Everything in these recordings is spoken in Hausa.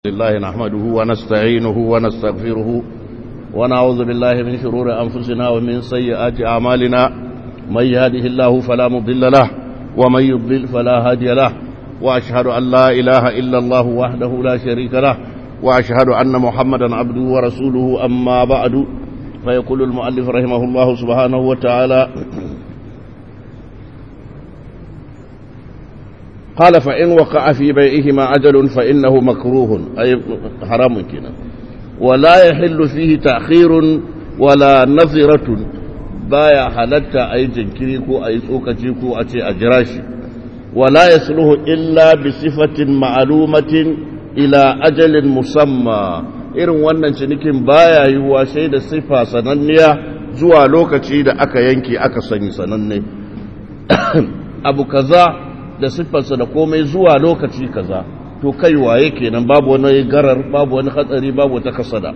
لله نحمده ونستعينه ونستغفره ونعوذ بالله من شرور أنفسنا ومن سيئات أعمالنا من يهده الله فلا مضل له ومن يضلل فلا هادي له وأشهد أن لا إله إلا الله وحده لا شريك له وأشهد أن محمدا عبده ورسوله أما بعد فيقول المؤلف رحمه الله سبحانه وتعالى قال فإن وقع في بيعهما عجل فإنه مكروه أي حرام كنا ولا يحل فيه تأخير ولا نظرة بايا حلتا أي جنكريكو أي سوكتيكو أتي أجراشي ولا يصلح إلا بصفة معلومة إلى أجل مسمى irin wannan cinikin baya yiwuwa sai da sifa sananniya zuwa lokaci da aka yanke aka sani sananne abu kaza da siffarsa da komai zuwa lokaci kaza to kai waye kenan babu wani garar babu wani hatsari babu wata kasada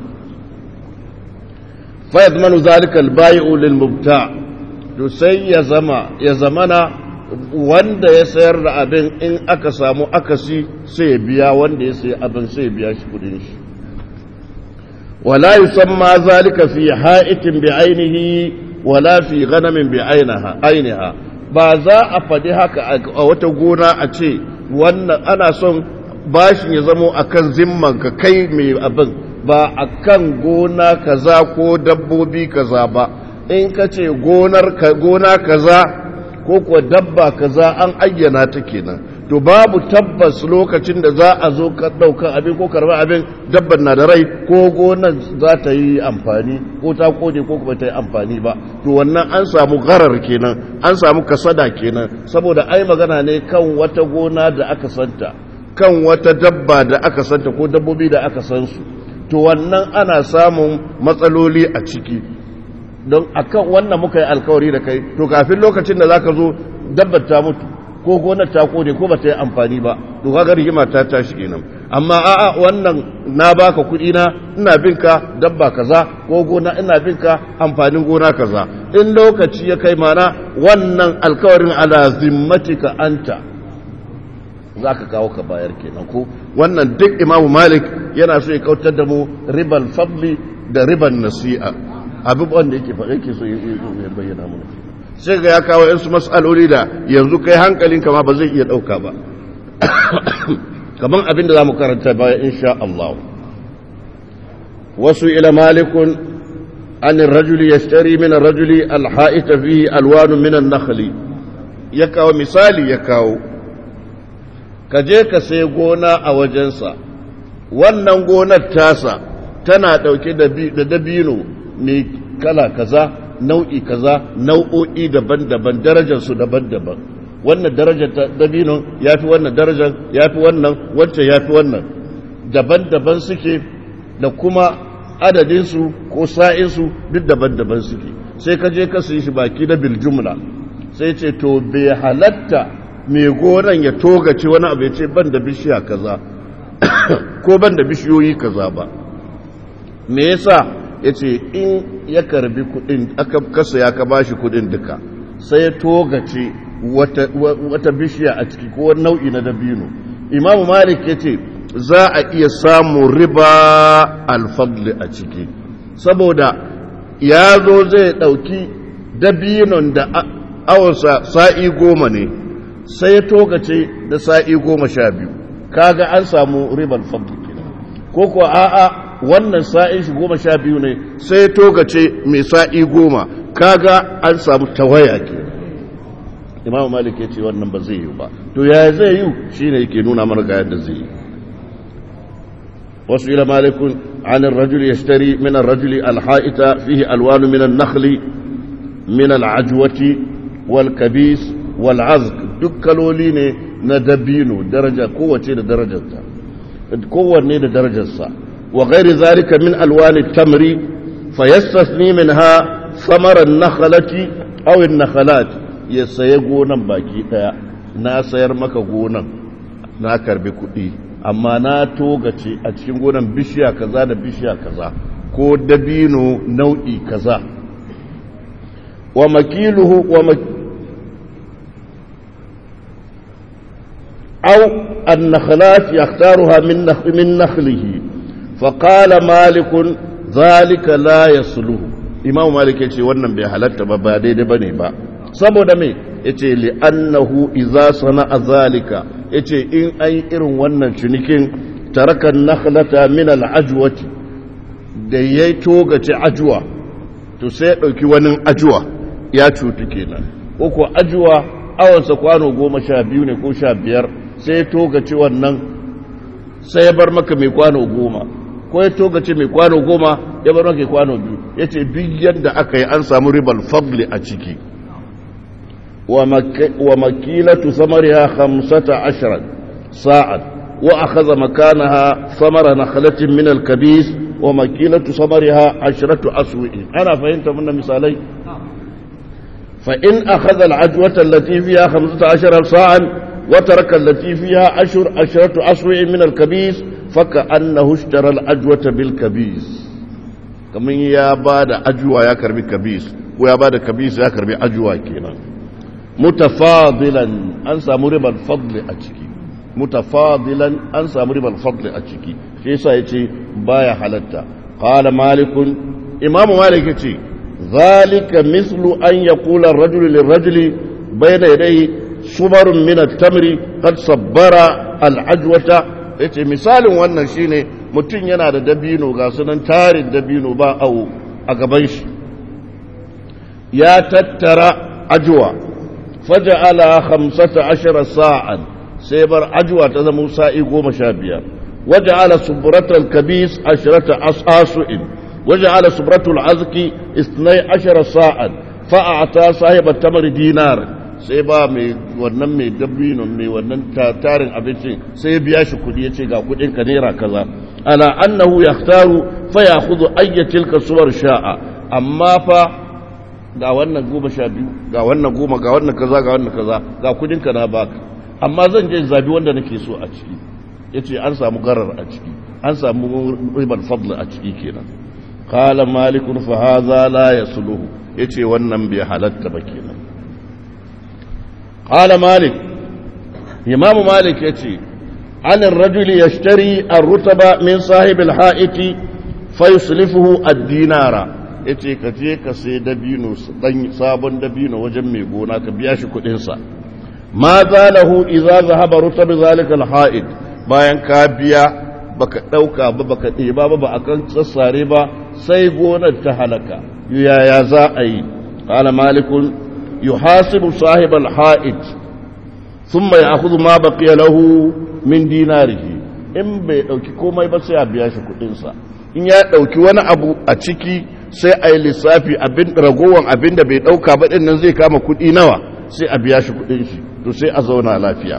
fa yadmanu zalika al-bai'u lil mubta to sai ya zama ya zamana wanda ya sayar da abin in aka samu akasi sai ya biya wanda ya sayi abin sai ya biya shi kudin shi wala yusamma zalika fi ha'itin bi ainihi wala fi ghanamin bi ainiha ainiha ba za a faɗi haka a wata gona a ce wannan ana son bashin ya zamo a kan zimmanka kai mai abin ba a kan gona kaza ko dabbobi kaza ba in ka ce gona kaza ko kuwa dabba kaza an ayyana ta kenan to babu tabbas lokacin da za a zo ka ɗaukar abin ko karɓar abin dabban na da rai ko gonan za ta yi amfani ko ta kone ko kuma ta yi amfani ba to wannan an samu garar kenan an samu kasada kenan saboda ai magana ne kan wata gona da aka santa kan wata dabba da aka santa ko dabbobi da aka san su to wannan ana samun matsaloli a ciki don akan wannan muka yi alkawari da kai to kafin lokacin da zaka zo dabbar ta mutu ko gonar ta kone ko ba ta yi amfani ba to kaga rigima ta tashi kenan amma a'a wannan na baka kuɗi na ina bin ka dabba kaza ko gona ina bin ka amfanin gona kaza in lokaci ya kai mana wannan alkawarin ala zimmatika anta zaka kawo ka bayar kenan ko wannan duk imamu malik yana so ya kautar da mu ribal fadli da riban nasi'a abubuwan da yake faɗa yake so ya bayyana mana sai ga ya kawo yansu matsaloli da yanzu kai hankalinka ma ba zai iya ɗauka ba kamar abin da za mu karanta baya insha Allah wasu ila malikun an rajuli ya shari min rajuli alha'ita fihi alwanu min nakhli ya kawo misali ya kawo ka je ka sai gona a wajensa wannan gonar tasa tana ɗauke da dabino mai kala kaza nau'i kaza nau'o'i daban-daban darajarsu daban-daban wannan darajar dabino ya fi wannan darajar ya fi wannan wancan ya fi wannan daban-daban suke da kuma adadinsu ko sa'insu duk daban-daban suke sai ka je ka su shi baki da biljumla sai ce to bai halatta mai goron ya togace wani abu ya ce ban da bishiya kaza ko ban da bishiyoyi kaza ba me yasa ya ce in ya karbi kudin aka kasa ya ka bashi kudin duka sai ya togace wata bishiya a ciki ko nau'i na dabino imamu malik ya ce za a iya samun riba alfadli a ciki saboda ya zo zai ɗauki dabinon da awonsa sa'i goma ne sai ya togace da sa'i goma sha biyu kaga an samu ribar fadli ko ko a'a wannan sa'in shi goma sha biyu ne sai togace mai sa'i goma kaga an samu tawaya ke imamu malik ya ce wannan ba zai yi ba to ya zai yi shi ne yake nuna mana ga yadda zai yi wasu ila malikun anin rajul ya shtari minan rajuli alha'ita fihi alwanu minan nakhli min al'ajwati wal kabis wal azk duk kaloli ne na dabino daraja kowace da darajarta kowanne da darajarsa وغير ذلك من ألوان التمر فيستثني منها ثمر النخلة أو النخلات يسيي gonan baki daya na sayar maka gonan na karbi kuɗi amma na togace a cikin gonan bishiya kaza da bishiya kaza ko dabino nau'i kaza wa makiluhu wa aw النخلات يختارها من نخ من نخله فقال مالك ذلك لا يصله إمام مالك يقول wannan bai halatta ba ba daidai bane ba saboda me yace li annahu idza sana'a zalika yace in ai irin wannan cinikin taraka nakhlata min al-ajwati da yayi togace ajwa to sai ya dauki wani ajwa ya cutu kenan ko ko ajwa awansa kwano goma sha biyu ne ko sha biyar sai ya togace wannan sai ya bar maka mai kwano goma ko ya togace mai kwano goma ya bar maka kwano biyu ya ce duk yadda aka yi an samu ribar fadli a ciki wa makilatu samariya hamsata ashirin sa'ad wa akhadha makanaha samara nakhlatin min al-kabis wa makilatu samariha ashratu aswi'in ana fahimta mun misalai فإن أخذ العجوة التي فيها خمسة عشر صاعا وترك التي فيها عشر عشرة أسوع من الكبيس فكأنه اشترى العجوة بالكبيس كمن يا بعد أجوة يا كربي كبيس ويا بعد كبيس يا كربي أجوة كينا متفاضلا أنسى مرب الفضل أتشكي متفاضلا أنسى مرب الفضل أتشكي في سايتي بايا حلتا قال مالك إمام مالك يتي ذلك مثل أن يقول الرجل للرجل بين يديه صبر من التمر قد صبر العجوة yace misalin wannan shine mutum yana da dabino ga sunan tarin dabino ba awo a gaban shi ya tattara ajuwa faja'ala khamsata ashara sa'an sai bar ajuwa ta zama sa'i goma sha biyar waja'ala subratal kabis ashrata asasu'in وجعل سبرة العزك اثني عشر ساعة فأعطى صاحب التمر دينار sai ba mai wannan mai dabino mai wannan tarin abincin sai ya biya shi kudi ya ce ga kudin ka naira kaza ala annahu yahtaru fa ya'khudhu ayya tilka suwar sha'a amma fa ga wannan goma sha biyu ga wannan goma ga wannan kaza ga wannan kaza ga kudin ka na baka amma zan je zabi wanda nake so a ciki yace an samu garar a ciki an samu ribar fadl a ciki kenan قال مالك فهذا لا يصله yace wannan bai halatta ba kenan qala malik imam malik yace an ar-rajul yashtari ar-rutaba min sahib al-ha'iti fayuslifuhu ad-dinara yace ka je ka sai dabino dan sabon dabino wajen mai gona ka biya shi kudin sa ma zalahu idza zahaba rutab zalika al-ha'it bayan ka biya baka ɗauka ba baka ɗeba ba ba a kan sassare ba sai gonar ta halaka yaya za a yi ƙala malikun yi hasibu sahib al-ha'id sun mai akuzu ma baƙiya lahu min dinarihi in bai ɗauki komai ba sai a biya shi kuɗinsa in ya ɗauki wani abu a ciki sai a yi lissafi abin ragowar abin da bai ɗauka ba ɗin nan zai kama kuɗi nawa sai a biya shi kuɗin shi to sai a zauna lafiya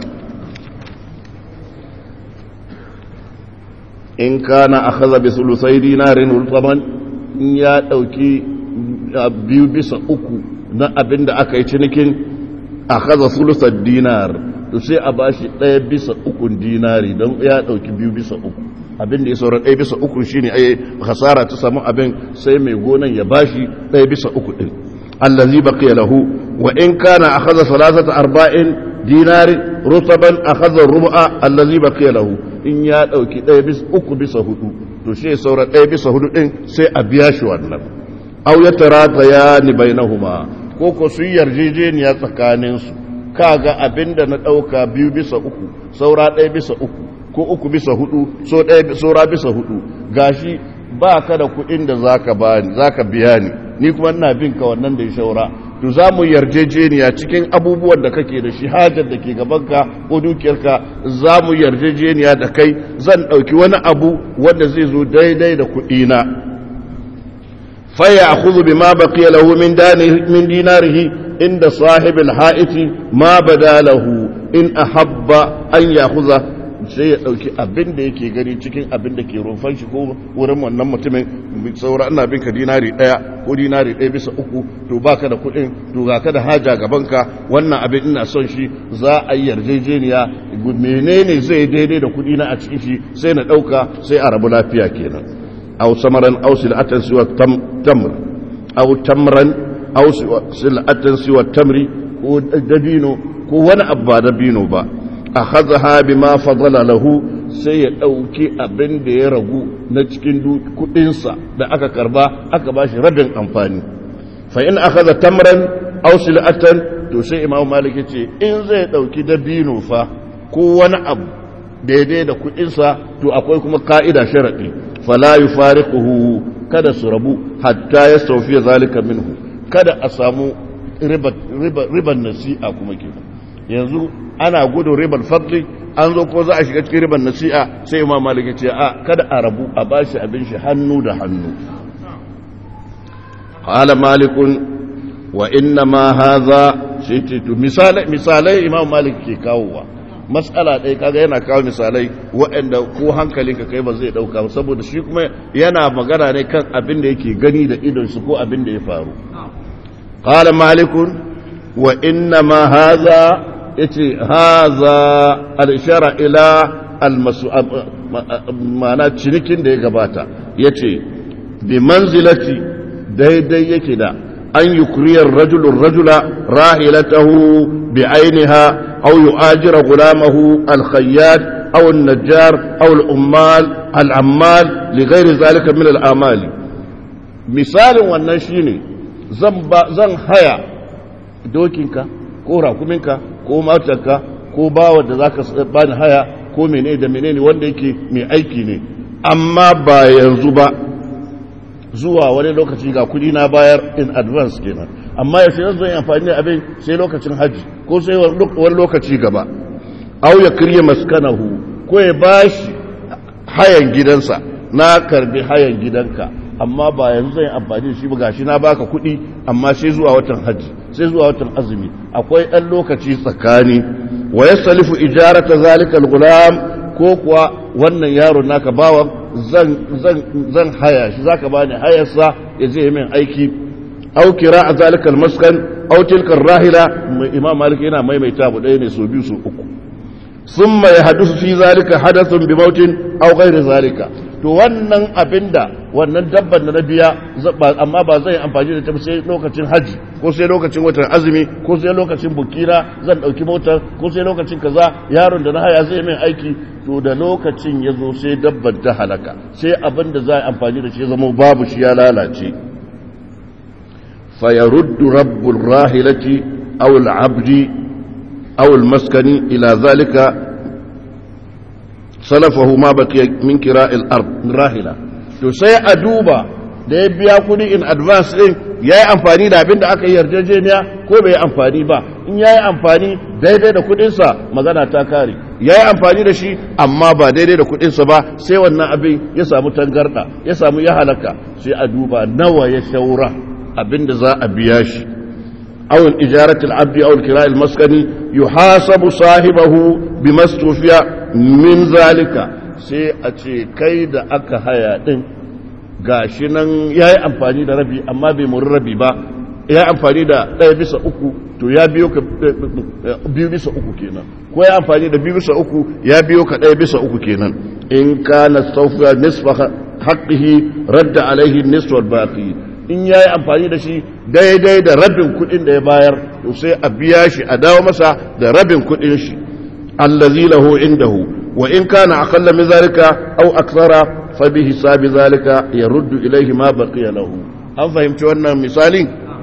in kana akhadha bi sulusai dinarin ultaman in ya dauki biyu bisa uku na abin da aka yi cinikin akhadha sulusad dinar to sai a bashi ɗaya bisa ukun dinari don ya dauki biyu bisa uku abin da ya saura ɗaya bisa uku shine ai hasara ta samu abin sai mai gonan ya bashi ɗaya bisa uku din allazi baqiya lahu wa in kana akhadha salasata arba'in dinari rutaban akhadha rubu'a allazi baqiya lahu in ya ɗauki ɗaya bis uku bisa hudu to shi saura ɗaya bisa hudu ɗin sai a biya shi wannan au ya tarata ya ni bainahuma ko ko su yarjejeniya tsakaninsu kaga abin da na ɗauka biyu bisa uku saura ɗaya bisa uku ko uku bisa hudu so ɗaya saura bisa hudu gashi ba ka da kuɗin da zaka bani zaka biya ni ni kuma ina bin ka wannan da ya saura to za mu yarjejeniya cikin abubuwan da kake da shi hajar da ke gabanka ko dukiyarka za mu yarjejeniya da kai zan ɗauki wani abu wanda zai zo daidai da kuɗina faya akuzu bi ma baqiya lahu min dinarihi inda sahibul ha'iti ma bada lahu in ahabba an yakuza sai ya ɗauki abin da yake gani cikin abin da ke rumfan shi ko wurin wannan mutumin saura ina bin ka dinari ɗaya ko dinari ɗaya bisa uku to baka da kuɗin to ga ka da haja gabanka wannan abin ina son shi za a yi yarjejeniya menene zai daidai da kuɗi na a cikin shi sai na ɗauka sai a rabu lafiya kenan aw samaran aw sil'atan siwa tamr aw tamran aw sil'atan siwa tamri ko dabino ko wani abu ba dabino ba akhadha bima fadala lahu sai ya dauki abin da ya ragu na cikin kudin sa da aka karba aka bashi rabin amfani fa in akhadha tamran aw sil'atan to sai imam malik ce in zai dauki dabino fa ko wani abu daidai da kudin sa to akwai kuma ka'ida sharadi fala yufariquhu kada su rabu hatta ya saufiya zalika minhu kada a samu riban nasi'a kuma ke yanzu ana gudun riban fadli an zo ko za a shiga cikin riban nasi'a sai imam malik ce a kada a rabu a bashi abin shi hannu da hannu qala malikun wa inna ma hadha shi misalai misalai imam malik ke kawowa matsala ɗaya kaga yana kawo misalai waɗanda ko hankalinka kai ba zai ɗauka ba saboda shi kuma yana magana ne kan abin da yake gani da idonsu ko abin da ya faru qala malikun wa inna ma haza yace haza al-ishara ila al-masu ma'ana cinikin da ya gabata yace bi manzilati daidai yake da an yukriyar rajulun rajula rahilatahu bi ainiha أو يؤاجر غلامه الخياط أو النجار أو الأمال العمال لغير ذلك من الأعمال مثال wannan shine zan haya dokinka ko rakuminka ko matarka ko bawa da zaka bani haya ko menene da menene wanda yake mai aiki ne amma ba yanzu ba zuwa wani lokaci ga kudi na bayar in advance kenan amma ya sai zan yi amfani da abin sai lokacin haji ko sai wani lokaci gaba au ya kirye maskanahu ko ya bashi hayan gidansa na karbi hayan gidanka amma ba yanzu zan yi amfani da shi ba gashi na baka kuɗi amma sai zuwa watan haji sai zuwa watan azumi akwai ɗan lokaci tsakani wa yasalifu ijarata zalika al-gulam ko kuwa wannan yaron naka bawan zan haya shi zaka bani hayarsa ya je min aiki au kira a zalikal maskan au tilkar rahila imam malik yana maimaita bu ɗaya ne so biyu so uku summa ya hadisu fi zalika hadathun bi mautin au ghairi zalika to wannan abinda wannan dabban da na biya amma ba zai amfani da ta sai lokacin haji ko sai lokacin watan azumi ko sai lokacin bukira zan dauki motar ko sai lokacin kaza yaron da na haya zai min aiki to da lokacin ya zo sai dabban ta halaka sai abin da za a amfani da shi ya zama babu shi ya lalace fa yaruddu rabbul rahilati aw al-abdi aw al-maskani ila zalika salafahu ma baqiya min kira'il ard rahila to sai a duba da ya biya kudi in advance din yayi amfani da abin da aka yi yarjejeniya ko bai yi amfani ba in yayi amfani daidai da kudin sa magana ta kare yayi amfani da shi amma ba daidai da kudin sa ba sai wannan abin ya samu tangarda ya samu ya halaka sai a duba nawa ya shaura abin da za a biya shi أو إجارة العبد أو الكراء المسكني يحاسب صاحبه بما استوفي من ذلك sai a ce kai da aka haya ɗin gashi nan ya yi amfani da rabi amma bai muri rabi ba ya yi amfani da ɗaya bisa uku to ya biyo ka biyu bisa uku kenan ko ya amfani da biyu bisa uku ya biyo ka ɗaya bisa uku kenan in kana saufiya nisfa haqqihi radda alaihi nisfa baqi in ya yi amfani da shi daidai da rabin kudin da ya bayar to sai a biya shi a dawo masa da rabin kudin shi allazi lahu indahu wa in kana aqalla min zalika aw akthara fa bi hisabi zalika yaruddu ilayhi ma baqiya lahu an fahimci wannan misali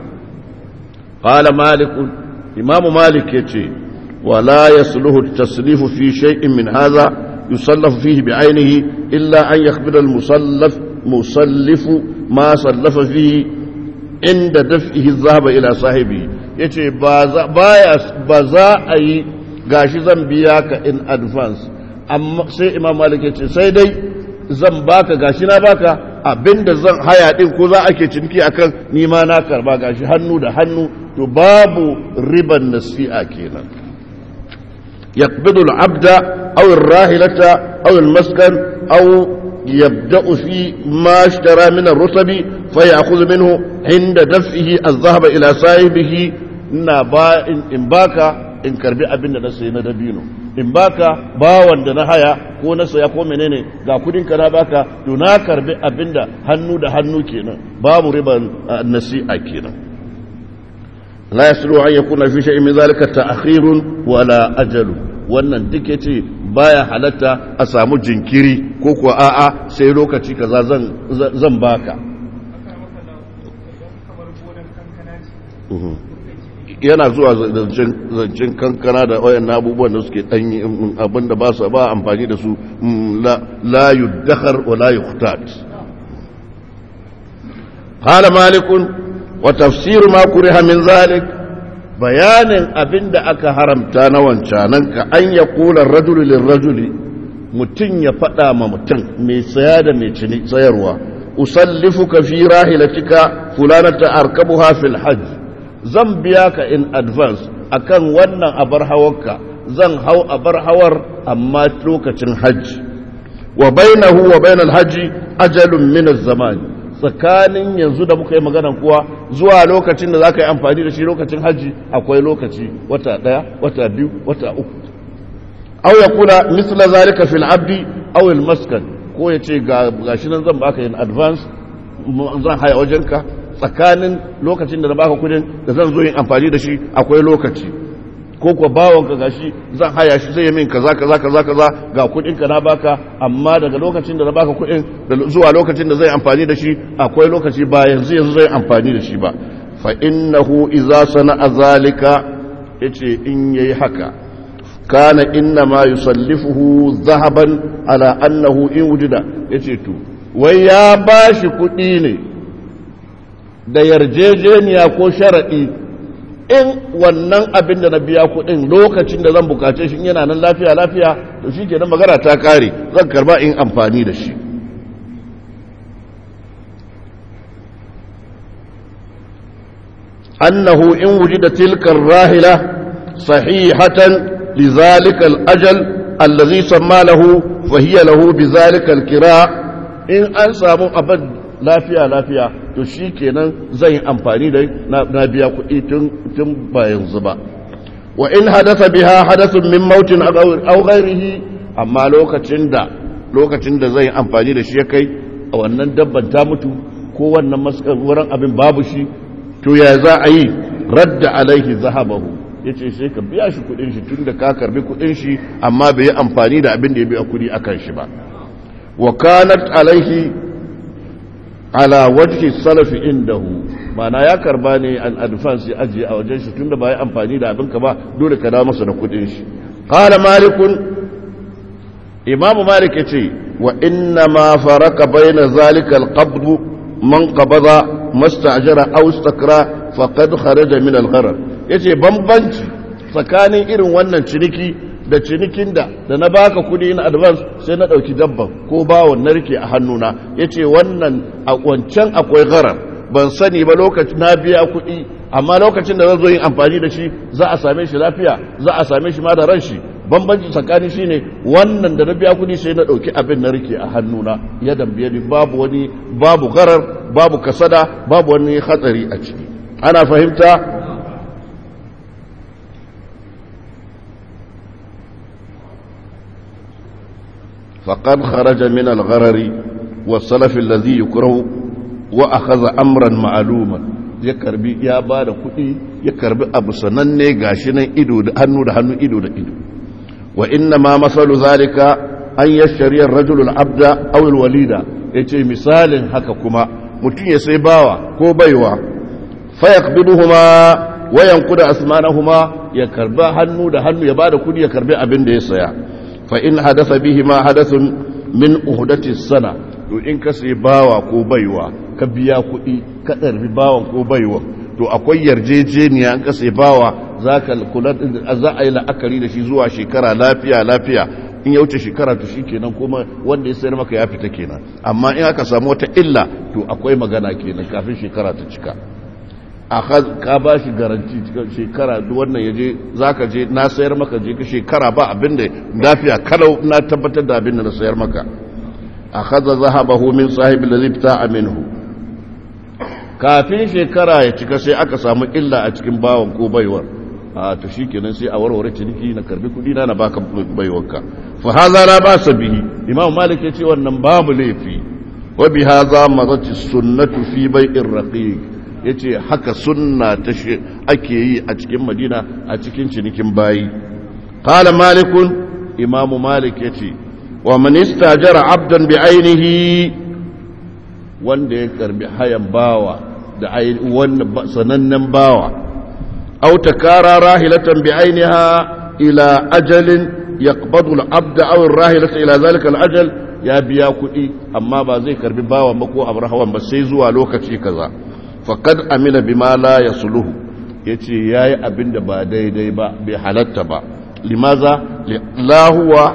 qala malik imamu malik yace wala yasluhu at-taslifu fi shay'in min hadha yusallafu fihi bi'aynihi illa an yakhbira al-musallaf musallifu ma sallafa fihi inda daf'ihi zahaba ila sahibi yace ba za ba za a yi gashi zan biya ka in advance amma sai imam malik yace sai dai zan baka gashi na baka abinda zan haya din ko za ake ciniki akan ni ma na karba gashi hannu da hannu to babu riban nasi'a kenan يقبض العبد أو الراهلة أو المسكن أو يبدأ في ما اشترى من الرطب فيأخذ منه عند دفعه الذهب إلى صاحبه إن باكا in karbi abin da na sayi na dabino in baka bawan da na haya ko na saya ko menene ga kudin ka na baka to na karbi abin da hannu da hannu kenan babu riban nasi'a kenan la yaslu an yakuna fi shay'in min zalika ta'khirun wala ajalu wannan duk ya ce baya halatta a samu jinkiri ko kuwa a'a sai lokaci kaza zan baka yana zuwa zancen kankana da wayan abubuwan da suke ɗanyi abinda ba su ba amfani da su la yuddakar wa la yukhtat qala malikun wa tafsiru ma kuriha min zalik bayanin abinda aka haramta na wancanan ka an ya kula rajulu lil rajuli mutum ya faɗa ma mutum mai saya da mai cini sayarwa usallifuka fi rahilatika fulanata arkabuha fil hajj zan biya ka in advance akan wannan abar hawarka zan hau abar hawar amma lokacin hajji wa bainahu wa bainal hajji ajalun min az-zaman tsakanin yanzu da muka yi magana kuwa zuwa lokacin da zaka yi amfani da shi lokacin hajji akwai lokaci wata daya wata biyu wata uku aw yakuna misla zalika fil abdi aw al maskan ko yace ga gashi nan zan baka in advance zan haya wajenka tsakanin lokacin da na baka kudin da zan zo yin amfani da shi akwai lokaci ko kuwa bawon ka gashi zan haya shi zai yi min kaza kaza kaza kaza ga kudin ka na baka amma daga lokacin da na baka kudin da zuwa lokacin da zai amfani da shi akwai lokaci ba yanzu yanzu zai amfani da shi ba fa innahu idza sana'a zalika yace in yayi haka kana inna ma yusallifuhu zahaban ala annahu in wujida yace to wai ya bashi kudi ne da yarjejeniya ko sharaɗi in wannan abin da na biya kuɗin lokacin da zan bukace shi yana nan lafiya lafiya to shi ke magana ta kare zan karba in amfani da shi annahu in wujida tilkar rahila sahihatan lizalika al-ajal allazi samma lahu fa hiya lahu bizalika al-kira in an samu abin lafiya lafiya to shi kenan zan yi amfani da na biya kuɗi tun ba yanzu ba wa in hadasa biha hadasun min mautin aw ghairihi amma lokacin da lokacin da zan yi amfani da shi ya kai a wannan dabban ta mutu ko wannan wurin abin babu shi to ya za a yi radda alaihi zahabahu yace sai ka biya shi kuɗin shi tun da ka karbi kuɗin shi amma bai yi amfani da abin da ya biya kuɗi akan shi ba wa kanat alaihi ala wajhi salafi indahu mana ya karba ne an advance ya ajiye a wajen shi tunda ba ya amfani da abinka ba dole ka dawo masa da kudin shi qala malikun imamu malik yace wa inna ma faraka baina zalika alqabd man qabada mastajara aw istakra faqad kharaja min algharar yace bambanci tsakanin irin wannan ciniki da cinikin da da na baka kudi in advance sai na dauki dabban ko bawon na rike a hannuna yace wannan a wancan akwai gharar ban sani ba lokacin na biya kudi amma lokacin da zan zo yin amfani da shi za a same shi lafiya za a same shi ma da ran shi bambanci tsakanin shine wannan da na biya kudi sai na dauki abin na rike a hannuna ya dambiye ni babu wani babu gharar babu kasada babu wani hatsari a ciki ana fahimta فقد خرج من الغرر والسلف الذي يكره واخذ امرا معلوما ya karbi ya ba da kuɗi ya karbi abu sananne gashi nan ido da hannu da hannu ido da ido wa inna ma masalu zalika an yashari ar-rajul al-abda aw al-walida yace misalin haka kuma mutum ya sai bawa ko baiwa fa yaqbiduhuma wa yanqudu asmanahuma ya karba hannu da hannu ya ba da kuɗi ya karbi abin da ya saya فإن حدث بهما حدث من أهدة السنة to in ka sai bawa ko baiwa ka biya kuɗi ka ɗarbi bawan ko baiwa to akwai yarjejeniya in ka sai bawa za ka kula za a yi la'akari da shi zuwa shekara lafiya lafiya in ya wuce shekara to shikenan kuma wanda ya sayar maka ya fita kenan amma in aka samu wata illa to akwai magana kenan kafin shekara ta cika ka ba shi garanti shekara wannan ya je za ka je na sayar maka je ka shekara ba abin da lafiya kalau na tabbatar da abin da na sayar maka a haza zahabahu min sahibin da zai fita a minhu kafin shekara ya cika sai aka samu illa a cikin bawan ko baiwar a to shi kenan sai a warware ciniki na karbi kudi na na baka baiwarka fa haza la ba bihi imam malik ya ce wannan babu laifi wa bi haza mazati sunnatu fi bai'ir raqiq ya ce haka sunna ta ake yi a cikin madina a cikin cinikin bayi qala malikun imamu malik yace wa man istajara abdan bi ainihi wanda ya karbi hayan bawa da wanda sanannen bawa aw takara rahilatan bi ainiha ila ajalin yaqbadu al-abd aw ar-rahilata ila zalika al-ajal ya biya kuɗi amma ba zai karbi bawan ba ko abrahawan ba sai zuwa lokaci kaza faqad amila bima la yasluhu yace yayi abinda ba daidai ba bai halatta ba limaza la huwa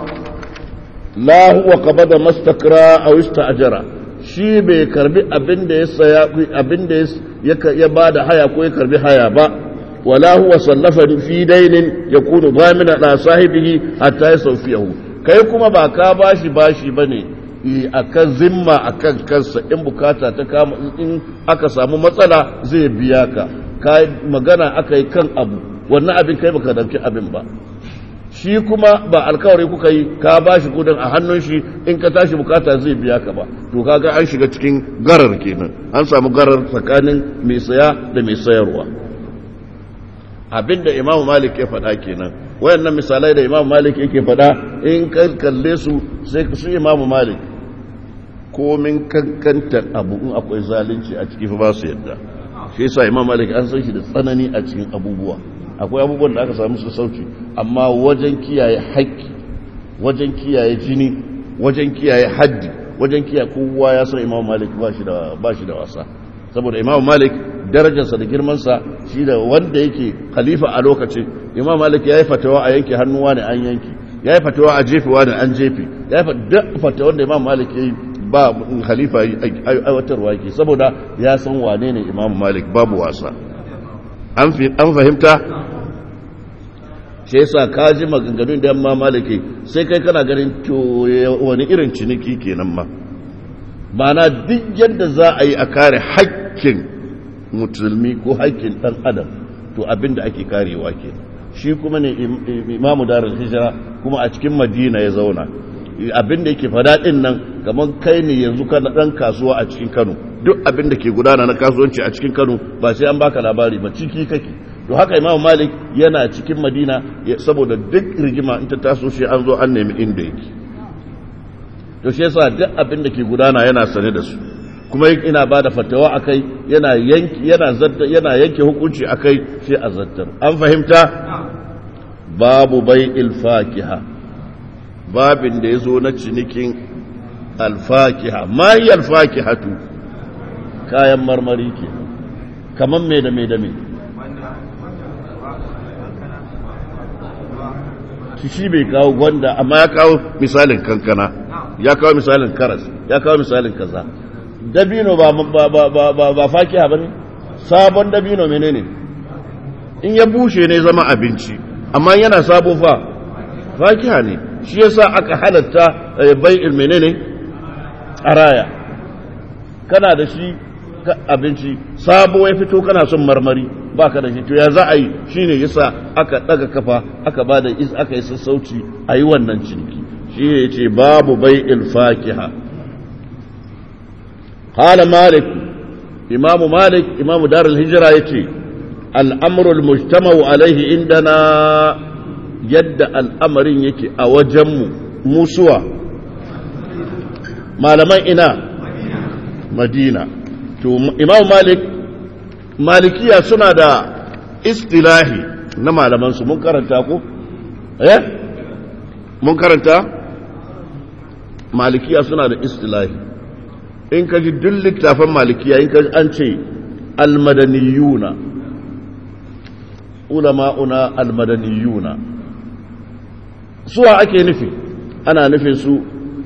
la huwa qabada mastakra aw ista'jara shi bai karbi abinda ya saya abinda ya bada haya ko ya karbi haya ba wala huwa sallafa fi dainin yakunu dhamina la sahibihi hatta yasawfiyahu kai kuma ba ka bashi bashi bane akan zimma akan kansa in bukata ta kama in aka samu matsala zai biya ka ka magana aka yi kan abu wannan abin kai baka dauki abin ba shi kuma ba alkawari kuka yi ka ba shi kudin a hannun shi in ka tashi bukata zai biya ka ba to kaga an shiga cikin garar kenan an samu garar tsakanin mai saya da mai sayarwa abinda imamu malik ya faɗa kenan wayannan misalai da imamu malik yake faɗa in ka kalle su sai su imamu malik komin kankantar abu in akwai zalunci a ciki ba su yadda shi yasa imam malik an san shi da tsanani a cikin abubuwa akwai abubuwan da aka samu su sauci amma wajen kiyaye haƙƙi wajen kiyaye jini wajen kiyaye haddi wajen kiyaye kowa ya san imam malik ba shi da ba shi da wasa saboda imam malik darajarsa da girmansa shi da wanda yake khalifa a lokacin imam malik ya yi fatawa a yanke hannuwa ne an yanki ya yi fatawa a jefewa ne an jefe ya yi fatawa da imam malik ya yi ba khalifa aiwatarwa yake saboda ya san wane ne imam malik babu wasa an fahimta shi yasa ka ji maganganun da yamma maliki sai kai kana ganin to wani irin ciniki kenan ma mana duk yadda za a yi a kare haƙƙin musulmi ko haƙƙin ɗan adam to abin da ake karewa ke shi kuma ne imamu darar hijira kuma a cikin madina ya zauna abin da yake fada ɗin nan kamar kai ne yanzu kana ɗan kasuwa a cikin kano duk abin da ke gudana na kasuwanci a cikin kano ba sai an baka labari ba ciki kake to haka imamu malik yana cikin madina saboda duk rigima in ta taso shi an zo an nemi inda yake to shi yasa duk abin da ke gudana yana sane da su kuma ina ba da fatawa a kai yana yanki yana zadda yana yanke hukunci a kai sai a zattar an fahimta babu bai ilfakiha babin da ya zo na cinikin alfakiha ma yi alfakihatu kayan marmari ke kamar me da me da me shi bai kawo gwanda amma ya kawo misalin kankana ya kawo misalin karas ya kawo misalin kaza dabino ba ba ba ba ba fakiha bane sabon dabino menene in ya bushe ne zama abinci amma yana sabo fa fakiha ne shi yasa aka halatta bai'il menene araya kana da shi abinci sabo ya fito kana son marmari baka da shi to ya za a yi shine yasa aka daga kafa aka bada is aka yi sassauci a yi wannan ciniki shi ne yace babu bai'il fakiha qala malik imamu malik imamu darul hijra yace al'amru al-mujtama'u alaihi indana yadda al'amarin yake a wajenmu musuwa malaman ina madina to imam malik malikiya suna da istilahi na malamansu mun karanta ko eh mun karanta malikiya suna da istilahi in ka ji duk littafin malikiya in ka ji an ce almadaniyuna ulama'una almadaniyuna suwa ake nufi ana nufin su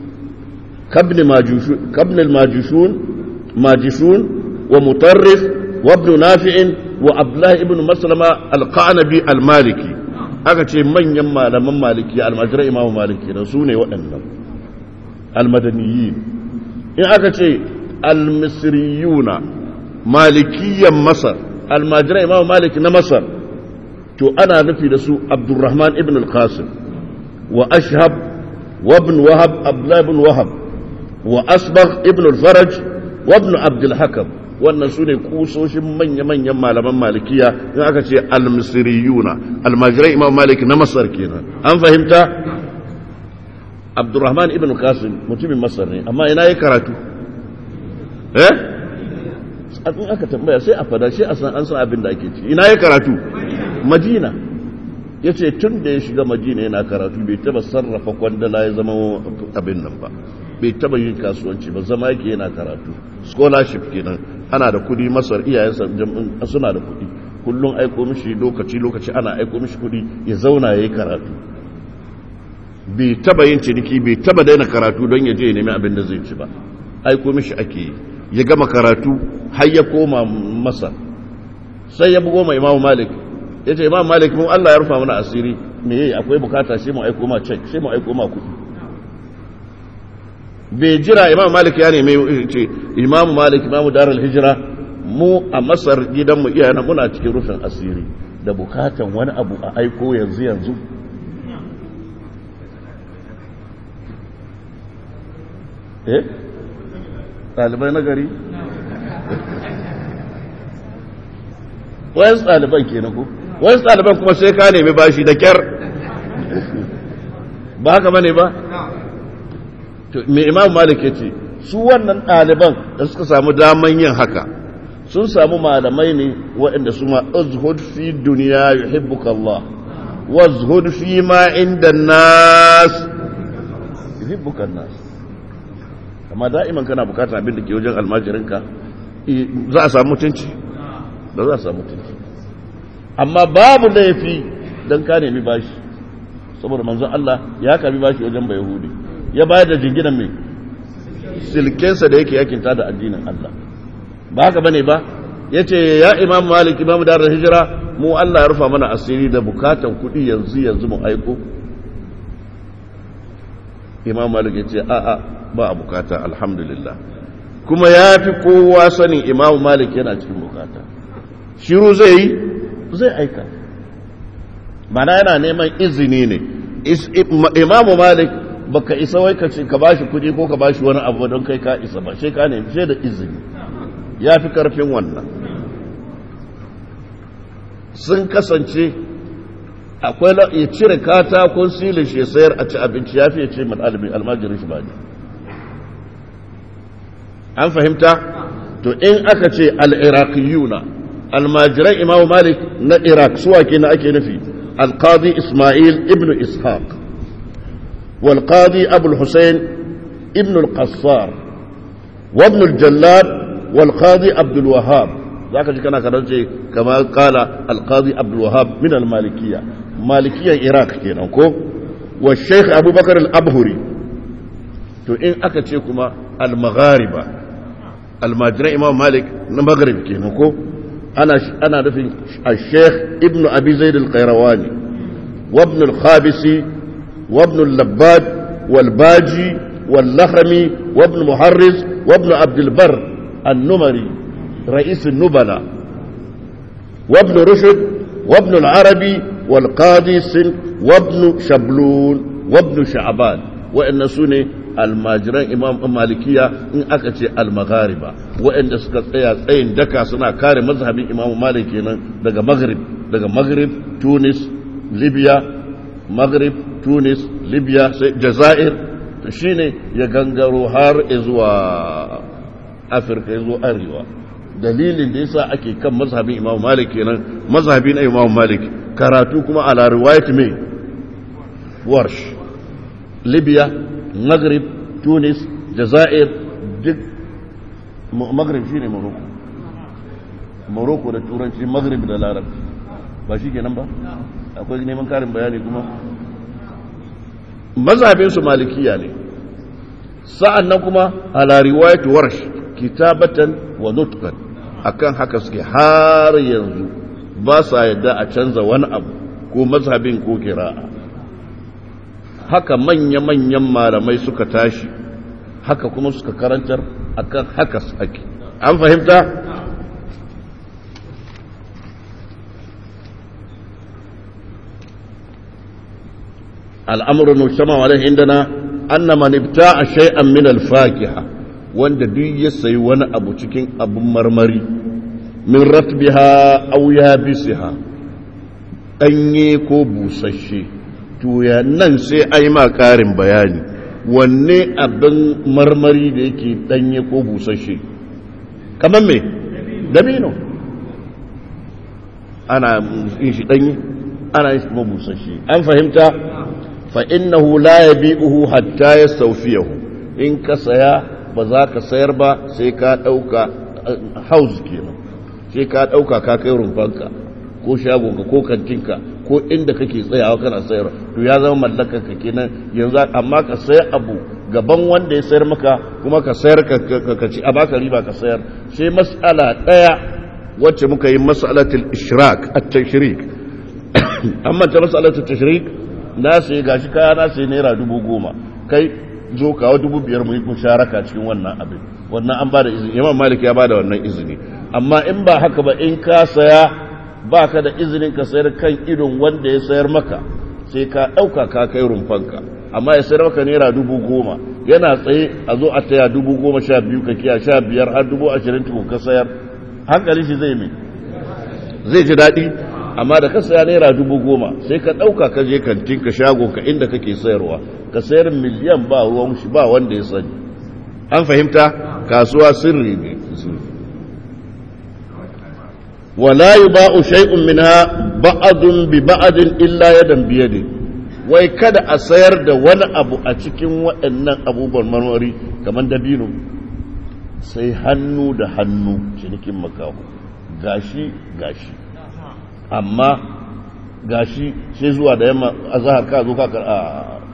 kabnil majushun majishun wa mutarrif wa ibn nafi'in wa abdullahi ibn maslama alqanabi almaliki aka ce manyan malaman maliki almajirai imamu maliki na su ne waɗannan almadaniyin in aka ce almisriyuna malikiyan masar almajirai imamu maliki na masar to ana nufi da su abdurrahman ibn al-qasim وأشهب وابن وهب عبد الله بن وهب وأصبغ ابن الفرج وابن عبد الحكم wannan su ne kusoshin manya-manyan malaman malikiya in aka ce al-misriyuna almajirai imam malik na masar kenan an fahimta abdurrahman ibn qasim mutumin masar ne amma ina ya karatu eh in aka tambaya sai a fada shi a san an san abin da ake ci ina ya karatu madina ya ce tun da ya shiga madina yana karatu bai taba sarrafa kwandala ya zama abin nan ba bai taba yin kasuwanci ba zama yake yana karatu scholarship kenan ana da kudi masar iyayensa suna da kudi kullum aiko mishi lokaci lokaci ana aiko mishi kudi ya zauna ya yi karatu bai taba yin ciniki bai taba daina karatu don ya je ya nemi abin da zai ci ba aiko mishi ake yi ya gama karatu har ya koma masar sai ya bugo ma imamu malik ya ce imamu malik mun allah ya rufa mana asiri me yayi akwai bukata shi mu aiko ma cek shi mu aiko ma kudi bai jira imam malik ya neme ce imam malik imamu darar hijira mu a masar gidanmu iyana muna cikin rufin asiri da bukatan wani abu a aiko yanzu yanzu eh ɗalibai na gari wayan ɗaliban ke ku wayan ɗaliban kuma sai ka nemi bashi da kyar ba haka bane ba mai imam malik ya ce su wannan ɗaliban da suka samu daman yin haka sun samu malamai ne waɗanda su ma azhud fi duniya yuhibbuka Allah wazhud fi ma inda nas yuhibbuka nas amma da'iman kana bukatar abin da ke wajen almajirinka za a samu mutunci ba za a samu mutunci amma babu laifi don ka nemi bashi saboda manzon Allah ya kabi bashi wajen bai yahudi ya bayar da jinginan mai silkensa da yake yakinta da addinin Allah ba haka bane ba ya ce ya imam malik imam da hijira mu Allah ya rufa mana asiri da bukatan kuɗi yanzu yanzu mu aiko imam malik ya ce a'a ba a bukata alhamdulillah kuma ya fi kowa sanin imam malik yana cikin bukata shiru zai yi zai aika mana yana neman izini ne imam malik baka isa wai ka ce ka bashi kuɗi ko ka bashi wani abu don kai ka isa ba sai ka nemi sai da izini ya fi karfin wannan sun kasance akwai ya cire katakon silin shi sayar a ci abinci ya fi ya ce al'almi almajirin shi ba ne an fahimta to in aka ce al'iraqiyuna almajiran imamu malik na iraq suwa ke na ake nufi alqadi ismail ibn ishaq والقاضي أبو الحسين ابن القصار وابن الجلاد والقاضي عبد الوهاب ذاك كان كرنجي كما قال القاضي عبد الوهاب من المالكية مالكية العراق كينكو والشيخ أبو بكر الأبهري to in aka ce kuma al-maghariba almajiran imam malik na maghrib kenan ko ana ana nufin al-sheikh ibnu abi zaid al-qayrawani wa ibn al-khabisi وابن اللباد والباجي واللخمي وابن محرز وابن عبد البر النمري رئيس النبلاء وابن رشد وابن العربي والقاضي سن وابن شبلون وابن شعبان وإن سنة almajiran imam malikiya in aka ce almaghariba waɗanda suka tsaya tsayin daka suna kare mazhabin imam malik kenan daga maghrib daga maghrib tunis libya maghrib tunis libya jazair shi ne ya gangaro har zuwa afirka zuwa arewa dalilin da yasa ake kan mazhabin imam malik kenan mazhabin imam malik karatu kuma ala riwayat mai warsh libya maghrib tunis jazair duk maghrib shine morocco morocco da turanci maghrib da larabci ba shi kenan ba akwai neman karin bayani kuma mazhabinsu malikiya ne sa'an nan kuma ala riwayat warsh kitabatan wa nutqan akan haka suke har yanzu ba sa yadda a canza wani abu ko mazhabin ko kira'a haka manya-manyan malamai suka tashi haka kuma suka karantar akan haka ake an fahimta الأمر المجتمع عليه عندنا أن من ابتاع شيئا من الفاكهة wanda duk ya sayi wani abu cikin abun marmari min ratbiha aw yabisiha danye ko busasshe to ya nan sai ai ma karin bayani wanne abin marmari da yake danye ko busasshe kamar me dabino ana yin shi danye ana yin shi kuma busasshe an fahimta fa innahu la yabi'uhu hatta yastawfiyahu in ka saya ba za ka sayar ba sai ka dauka house kenan sai ka dauka ka kai rumfanka ko shagonka ko kantinka ko inda kake tsayawa kana sayar to ya zama mallakar ka kenan yanzu amma ka sayar abu gaban wanda ya sayar maka kuma ka sayar ka ci a baka riba ka sayar sai mas'ala daya wacce muka yi mas'alatul ishrak at-tashrik amma ta mas'alatul tashrik na sai gashi kaya na sai naira dubu goma kai zo kawo dubu biyar mu yi musharaka cikin wannan abin wannan an bada izini imam malik ya bada wannan izini amma in ba haka ba in ka saya ba ka da izinin ka sayar kan idon wanda ya sayar maka sai ka ɗauka ka kai rumfanka amma ya sayar maka naira dubu goma yana tsaye a zo a taya dubu goma sha biyu ka kiya sha biyar har dubu ashirin tukun ka sayar hankali shi zai mai zai ji daɗi amma da ka saya naira dubu goma sai ka ɗauka ka je kantin ka shago ka inda kake sayarwa ka sayar miliyan ba ruwan shi ba wanda ya sani an fahimta kasuwa sirri ne ولا يباع شيء منها بعض ببعض إلا يدا بيد wai kada a sayar da wani abu a cikin waɗannan abubuwan marmari kamar dabino sai hannu da hannu cinikin makaho gashi gashi amma gashi sai zuwa da yamma a zahar ka zo kakar a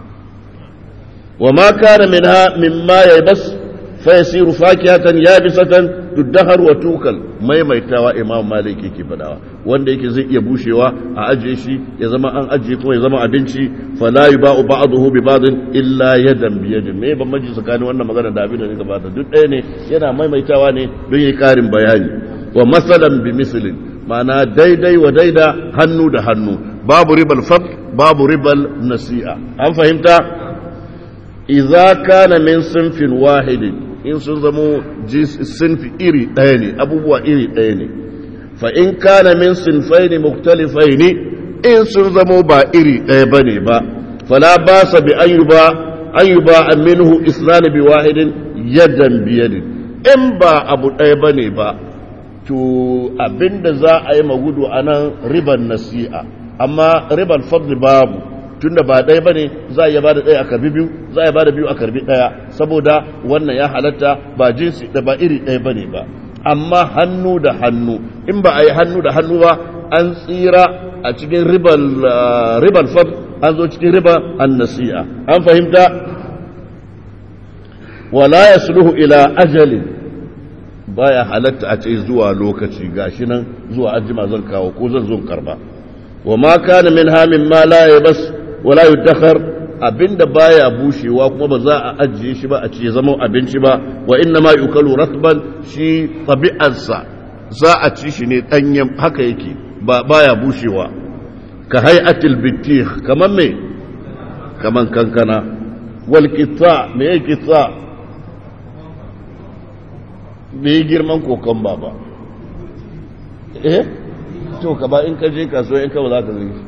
wa ma kana minha mimma yaybas fa yasiru fakihatan yabisatan tuddahar wa tukal maimaitawa imam malik yake fadawa wanda yake zai iya bushewa a ajiye shi ya zama an ajiye kuma ya zama abinci fala yuba'u ba'dahu bi ba'din illa yadan bi yadin me ban maji tsakanin wannan magana da abin da zai gabata duk ɗaya ne yana maimaitawa ne don yi karin bayani wa masalan bi mislin ma'ana daidai wa daida hannu da hannu babu ribal faq babu ribal nasi'a an fahimta idza kana min sinfin wahidin in sun zamo sinfi iri ɗaya ne abubuwa iri ɗaya ne fa in kana min sinfai ne muktalifai ne in sun zamo ba iri ɗaya ba ne ba fala ba sa bi an yi ba an yi ba an minhu islami bi wahidin yadan biyadin in ba abu ɗaya ba ne ba to abinda za a yi magudu a nan riban nasi'a amma riban fadli babu tunda ba ɗaya ba ne za a iya ba da ɗaya a karbi biyu za a iya ba da biyu a karbi ɗaya saboda wannan ya halatta ba jinsi da ba iri ɗaya ba ne ba amma hannu da hannu in ba a yi hannu da hannu ba an tsira a cikin ribal fad an zo cikin riba an nasi'a an fahimta wala ya sulhu ila ajalin baya halatta a ce zuwa lokaci gashi nan zuwa ajima zan kawo ko zan zo karba wa ma kana min hamin ma la yabas wala yudakhar abinda baya bushewa kuma ba za a ajiye shi ba a ce zama abinci ba wa inna ma yukalu ratban shi tabi'arsa za a ci shi ne danyen haka yake ba baya bushewa ka hay'atil bitikh kaman me kaman kankana wal qita me yake qita me girman kokon baba eh to ka ba in ka je kasuwa in ka ba za ka zai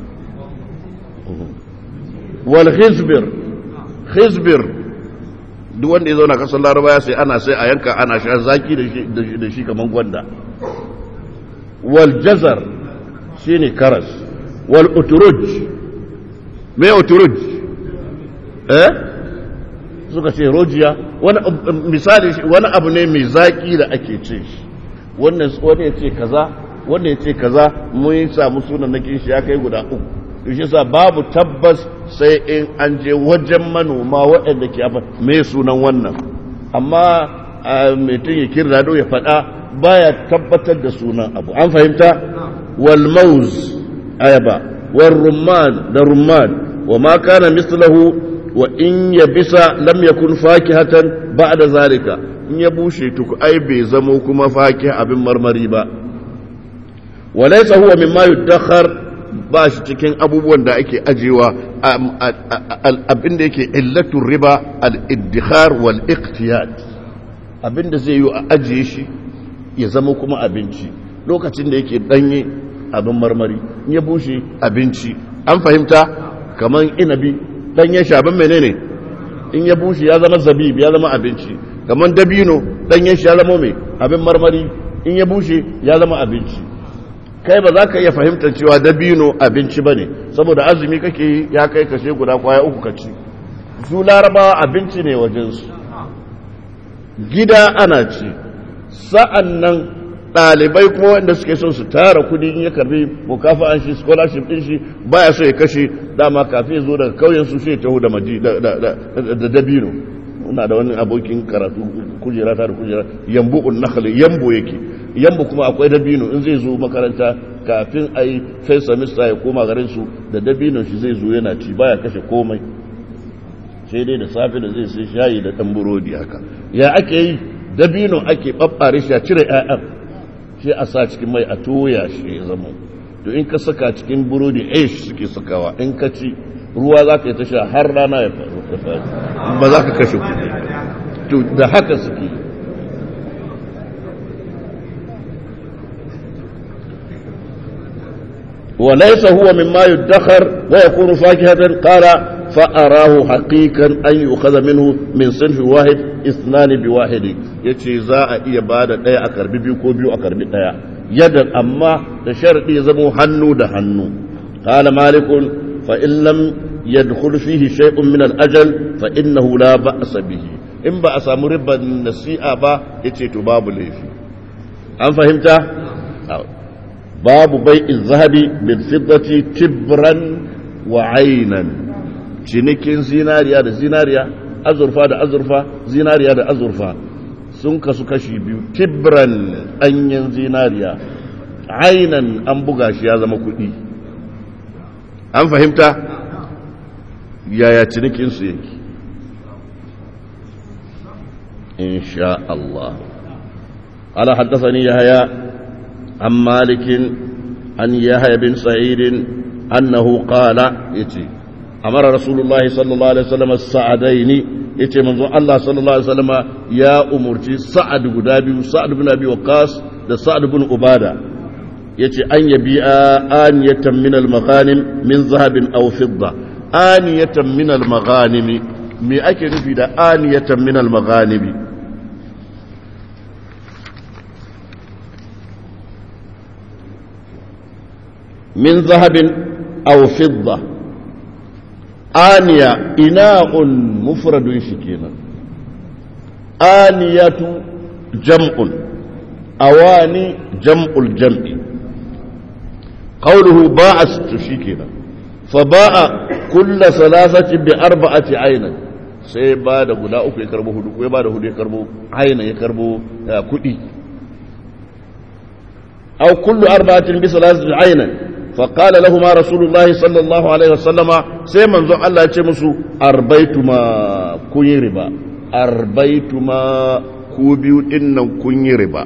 wal khizbir khizbir duk wanda ya zauna kasar laraba ya sai ana sai a yanka ana sha zaki da shi kaman gwanda wal jazar shine karas wal uturuj me uturuj eh suka ce rojiya wani misali wani abu ne mai zaki da ake ce shi wannan wani ya ce kaza wanda ya ce kaza mun yi samu sunan nakin shi ya kai guda uku to shi sa babu tabbas sai in an je wajen manoma waɗanda ke abin me sunan wannan amma mutum ya kirda do ya faɗa baya tabbatar da sunan abu an fahimta wal mauz ayaba wal rumman da rumman wa ma kana mislahu wa in yabisa lam yakun fakihatan ba'da zalika in ya bushe tuku ai bai zamo kuma fakih abin marmari ba walaisa huwa mimma yudakhar ba shi cikin abubuwan da ake ajewa abin da yake illatul riba al-iddikhar wal iqtiyad abinda zai yi a ajiye shi ya zama kuma abinci lokacin da yake danye abin marmari in ya bushe abinci an fahimta kamar inabi danye shi abin menene in ya bushe ya zama zabib ya zama abinci kamar dabino danye shi ya zama mai abin marmari in ya bushe ya zama abinci kai ba za ka iya fahimtar cewa dabino abinci ba ne saboda azumi kake yi ya kai kashe guda kwaya uku ka ci su larabawa abinci ne wajensu gida ana ci sa'an nan ɗalibai kuma wanda suke son su tara kudi in ya karbi mukafa an shi scholarship ɗin shi baya so ya kashe dama kafin ya zo daga kauyen su shi taho da dabino muna da wani abokin karatu kujera ta da kujera yambu unnakali yambo yake yambo kuma akwai dabino in zai zo makaranta kafin a yi first semester ya koma garin su da dabino shi zai zo yana ci baya kashe komai sai dai da safe da zai sai shayi da ɗan burodi haka ya ake yi dabino ake ɓaɓɓare shi a cire 'ya'yan shi a sa cikin mai a toya shi ya zama to in ka saka cikin burodi aish suke sakawa in ka ci ruwa za ka yi ta sha har rana ya faru ba za ka kashe kuɗi to da haka suke وليس هو مما يدخر ويكون فاكهة قال فأراه حقيقا أن يؤخذ منه من صنف واحد اثنان بواحد يتي زاء إيا بعد ديا أكربي بيو كو بيو أكربي ديا يدا أما تشرط يزمو هنو ده هنو قال مالك فإن لم يدخل فيه شيء من الأجل فإنه لا بأس به إن بأس مربا النسيئة با يتي تباب ليفي أم فهمت؟ باب بيع الذهب بالفضة تبرا وعينا cinikin zinariya da zinariya azurfa da azurfa zinariya da azurfa sun kasu kashi biyu tibran ɗanyen zinariya ainan an buga shi ya zama kuɗi an fahimta yaya cinikinsu yake insha Allah ala haddasani yahaya an malikin an yahaya bin sa'idin annahu qala yace amara rasulullahi sallallahu alaihi wasallam sa'adaini yace manzo Allah sallallahu alaihi wasallam ya umurci sa'ad guda biyu sa'ad bin abi waqas da sa'ad bin ubada yace an yabi'a aniyatan min al-maghanim min zahabin aw fidda aniyatan min al-maghanim me ake nufi da aniyatan min al-maghanim min zahabin aw fidda aniya ina'un mufradun shi kenan aniyatu jam'un awani jam'ul jam'i qawluhu ba'a shi kenan fa ba'a kulla salasati bi arba'ati aynan sai ba da guda uku ya karbo hudu ko ya ba da hudu ya karbo aynan ya karbo kudi aw kullu arba'atin bi salasati aynan فقال لهما رسول الله صلى الله عليه وسلم سيما زو الله يتي مسو أربيتما كوني ربا أربيتما كوبيو إنن كوني ربا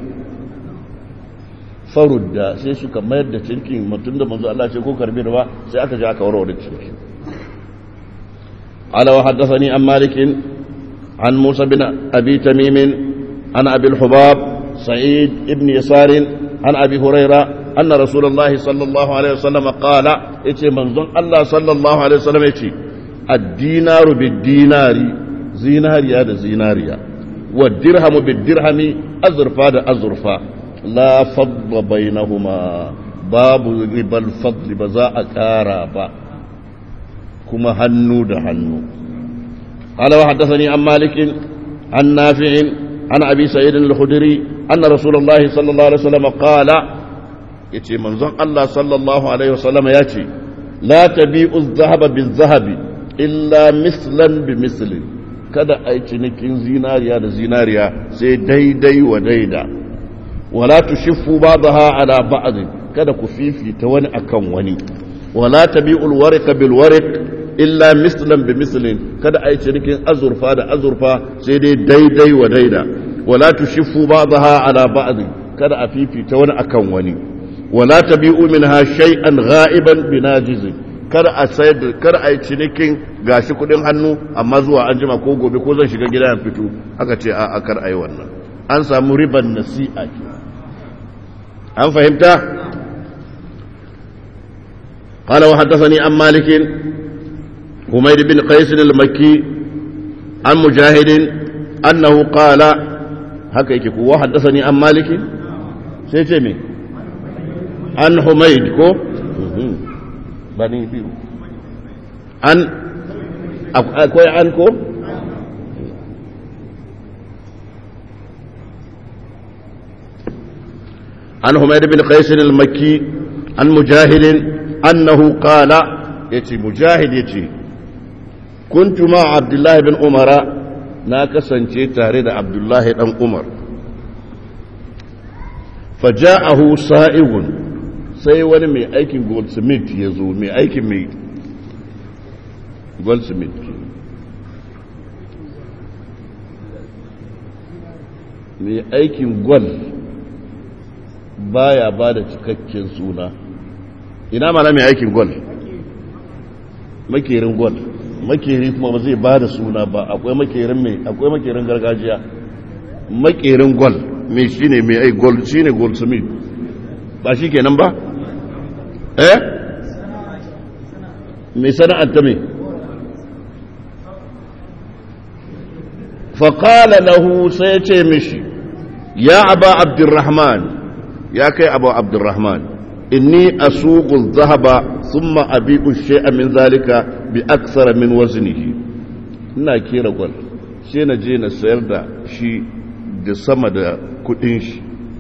farudda sai suka mayar da cinkin mutum da manzo Allah ce ko karbi riba sai aka ji aka warware cinkin ala wa haddathani an malik an musa bin abi tamim an abi al-hubab sa'id ibn yasar an abi hurairah أن رسول الله صلى الله عليه وسلم قال إتي منظن الله صلى الله عليه وسلم إتي الدينار بالدينار زينار يا زيناريا والدرهم بالدرهم أزرفا دا أزرفا لا فضل بينهما باب ربا الفضل بزاء كارابا كما هنو دا هنو قال وحدثني عن مالك عن نافع عن أبي سعيد الخدري أن رسول الله صلى الله عليه وسلم قال ya ce manzon Allah sallallahu Alaihi wasallama ya ce la tabi'u zahaba bin zahabi illa mislan bi mislin kada a yi cinikin zinariya da zinariya sai daidai wa daida wala tushiffu ba'daha ala ba'd kada ku fifita wani akan wani wala tabi'ul warqa bil warq illa mislan bi mislin kada a yi cinikin azurfa da azurfa sai dai daidai wa daida wala tushiffu ba'daha ala ba'd kada a fifita wani akan wani wala tabi'u minha shay'an gha'iban binajiz kar a sayar kar a yi cinikin gashi kudin hannu amma zuwa an jima ko gobe ko zan shiga gida ya fito aka ce a kar a yi wannan an samu riban nasi'a ke an fahimta قال وحدثني عن مالك حميد بن قيس المكي عن مجاهد أنه قال هكا وحدثني عن مالك سيتمي عن حميد كو بني بيو عن أكوي عنكم عن حميد بن قيس المكي عن مجاهد أنه قال يتي مجاهد يتي كنت مع عبد الله بن عمر ناكسا تارد عبد الله بن عمر فجاءه سائغ sai wani mai aikin goldsmith ya zo mai aikin mai goldsmith mai aikin gwal baya ba da cikakken suna ina mana mai aikin gwal makerin gwal makeri kuma ba zai ba da suna ba akwai makerin mai akwai makerin gargajiya makerin gwal mai shine mai ai gold shine goldsmith ba shi kenan ba eh mai sana'ar ta mai faƙala lahu sai ya ce mishi ya aba abdurrahman ya kai abu abdurrahman inni asuqu dhahaba thumma abi'u shay'a min zalika bi akthara min waznihi ina kera gwal sai na je na sayar da shi da sama da kudin shi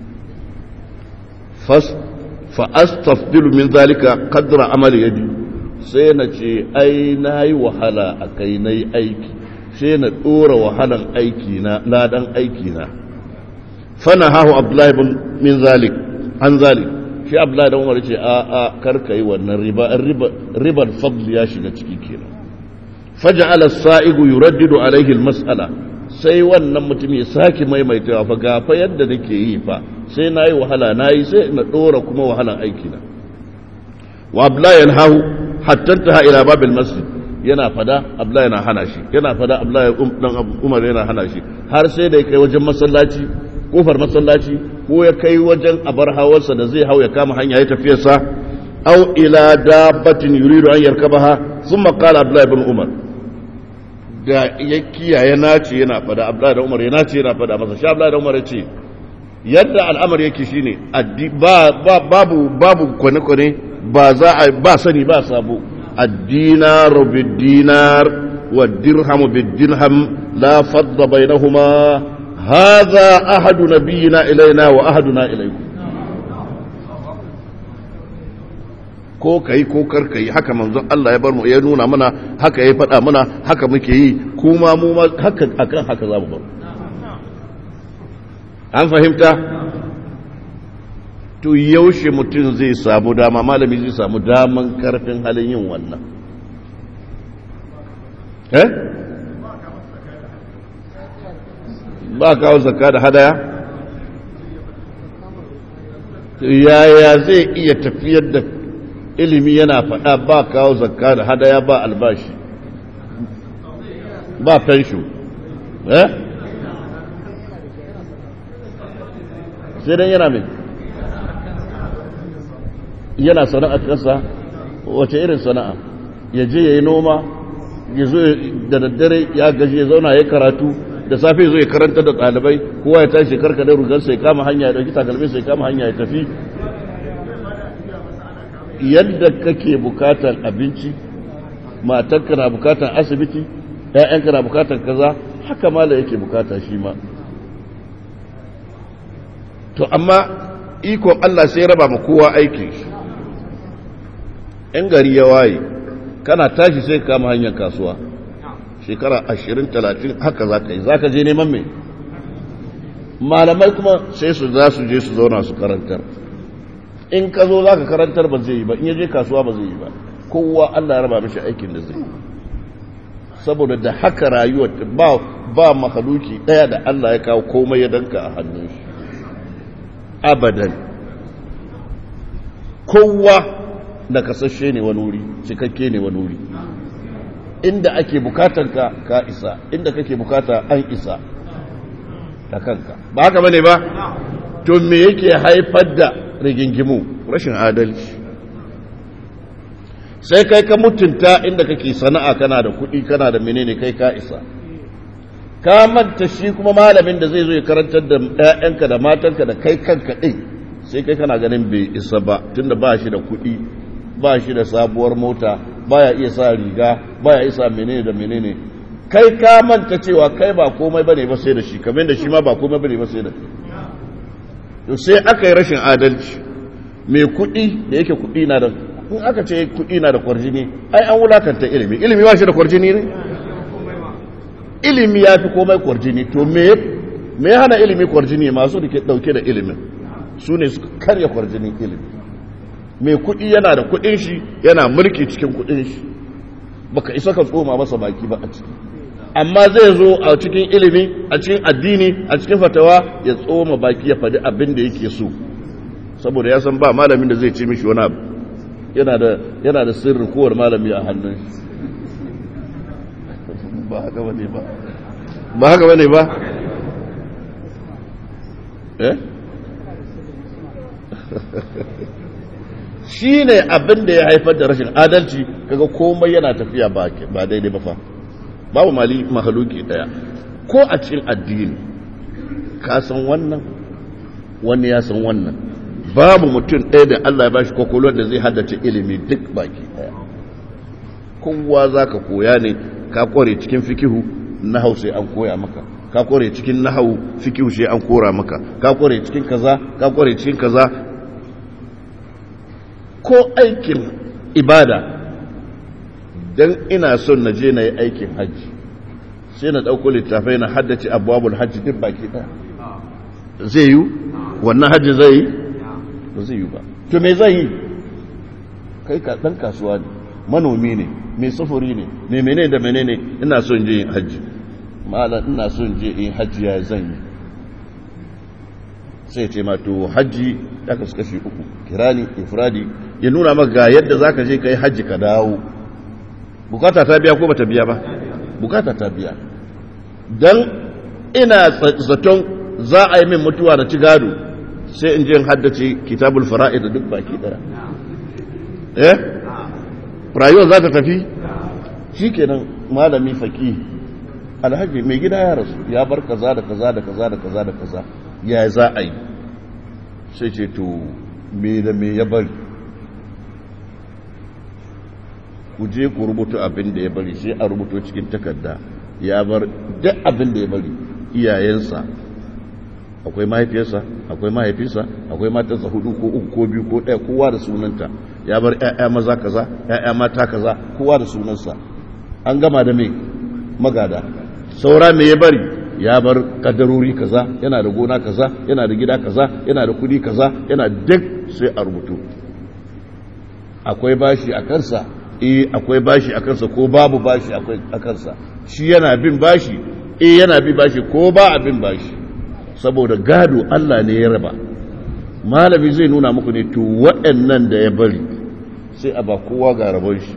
fas fa astafdilu min zalika qadra amali yadi sai na ce ai nayi wahala akai nayi aiki sai na dora wahalan aiki na ladan aiki na fana hahu abdullahi bin min zalik an zalik shi abdullahi da umar ce a a karka yi wannan riba ribar fadl ya shiga ciki kenan faja'ala as-sa'igu yuraddidu alayhi al-mas'ala sai wannan mutum ya sake maimaitawa fa ga fa yadda nake yi fa sai nayi wahala nayi sai na dora kuma wahalan aiki na wa abdullahi yanhahu hatta ta ila babil masjid yana fada abdullahi yana hana shi yana fada abdullahi dan umar yana hana shi har sai da ya kai wajen masallaci kofar masallaci ko ya kai wajen abar hawarsa da zai hau ya kama hanya ya tafiyarsa au ila dabbatin yuridu an yarkabaha thumma qala abdullahi ibn umar da ya kiyaye nace yana fada abdullahi da umar ya nace yana fada masa shi abdullahi da umar ya ce yadda al'amar yake shine ba babu babu kwane kwane ba za a ba sani ba sabo الدينار بالدينار والدرهم بالدرهم لا فضل بينهما هذا أحد نبينا إلينا وأحدنا إليكم ko kai ko kar kai haka manzon Allah ya bar mu ya nuna mana haka ya faɗa mana haka muke yi kuma mu ma haka akan haka za mu bar an fahimta to yaushe mutum zai samu dama malami zai samu daman karfin halin yin wannan eh ba kawo zakka da hadaya yaya zai iya tafiyar da ilimi yana faɗa ba kawo zakka da hadaya ba albashi ba fensho eh sai dan yana mai yana sana'ar ƙasa wace irin sana'a ya je ya yi noma ya zo da daddare ya gaji ya zauna ya karatu da safe zo ya karanta da ɗalibai kowa ya tashi karka da rugarsa ya kama hanya ya ɗauki takalmi sai kama hanya ya tafi yadda kake bukatar abinci matarka na bukatar asibiti ‘ya'yanka na bukatar kaza haka mala yake bukata shi ma to amma ikon Allah sai raba ma kowa aikin shi in gari ya waye kana tashi sai ka kama hanyar kasuwa shekara ashirin talatin haka za ka yi za ka je neman mai malamai kuma sai su za su je su zauna su karantar in ka zo za ka karantar ba zai yi ba in ya je kasuwa ba zai yi ba kowa Allah ya raba mishi aikin da zai saboda da haka rayuwar ba ba mahaluki daya da Allah ya kawo komai ya danka a hannun shi abadan kowa da kasashe ne wani wuri cikakke ne wani wuri inda ake bukatan ka ka isa inda kake bukata an isa a kanka ba haka bane ba to me yake haifar da rigingimu rashin adalci sai kai ka mutunta inda kake sana'a kana da kuɗi kana da menene kai ka isa ka manta shi kuma malamin da zai zo ya karantar da ‘ya'yanka da matanka da kai kanka ɗin sai kai kana ganin bai isa ba tunda ba shi da kuɗi ba shi da sabuwar mota ba ya iya sa riga ba ya isa menene da menene kai ka manta cewa kai ba komai bane ba sai da shi kamar da shi ma ba komai bane ba sai da to sai aka yi rashin adalci mai kuɗi da yake kuɗi na da in aka ce kuɗi na da kwarjini ai an wulakanta ilimi ilimi ba shi da kwarjini ne ilimi ya fi komai kwarjini to me me ya hana ilimi kwarjini masu da ke dauke da ilimin su ne suka karya kwarjinin ilimi mai kuɗi yana da kuɗin shi yana mulki cikin kuɗin shi baka isa ka tsoma masa baki ba a ciki amma zai zo a cikin ilimi a cikin addini a cikin fatawa ya tsoma baki ya faɗi abin da yake so saboda ya san ba malamin da zai ce mishi wani abu yana da yana da sirri kowar malami a hannun shi ba haka bane ba ba haka bane ba eh shi ne abin da ya haifar da rashin adalci kaga komai yana tafiya ba daidai ba fa babu mali mahaluki daya ko a cikin addini ka san wannan wani ya san wannan babu mutum ɗaya da Allah ya bashi kwakwalwar da zai haddace ilimi duk baki daya kowa za ka koya ne ka kware cikin fikihu nahau sai an koya maka ka kware cikin nahau fikihu sai an kora maka ka kware cikin kaza ka kware cikin kaza ko aikin ibada dan ina son na je na yi aikin hajji sai na ɗauko littafai na haddace abubuwan hajji duk baki ɗaya zai yi wannan hajji zai yi ba zai yi ba to me zai yi kai ka ɗan kasuwa ne manomi ne mai sufuri ne mai menene da menene ina son je yin hajji malam ina son je yin hajji ya zan yi sai ce ma to hajji ya kasu kashi uku kirani ifradi ya nuna maka ga yadda zaka je kai hajji ka dawo bukata ta biya ko bata biya ba bukata ta biya dan ina zaton za a yi min mutuwa da ci gado sai in je in haddace kitabul fara'id da duk baki daya eh rayuwar za ta tafi shi kenan malami faki alhaji mai gida ya rasu ya bar kaza da kaza da kaza da kaza da kaza ya za a yi sai ce to me da me ya bari ku je ku rubuta abin da ya bari sai a rubuto cikin takarda ya bar duk abin da ya bari iyayensa akwai mahaifiyarsa akwai mahaifinsa akwai matarsa hudu ko uku ko biyu ko ɗaya kowa da sunanta ya bar ‘ya'ya maza kaza ‘ya'ya mata kaza kowa da sunansa an gama da mai magada saura mai ya bari ya bar kadarori kaza yana da gona kaza yana da gida kaza yana da kudi kaza yana duk sai a rubutu akwai bashi a kansa eh akwai bashi a kansa ko babu bashi a kansa shi yana bin bashi eh yana bin bashi ko ba a bin bashi saboda gado Allah ne ya raba malami zai nuna muku ne to waɗannan da ya bari sai a ba kowa ga rabon shi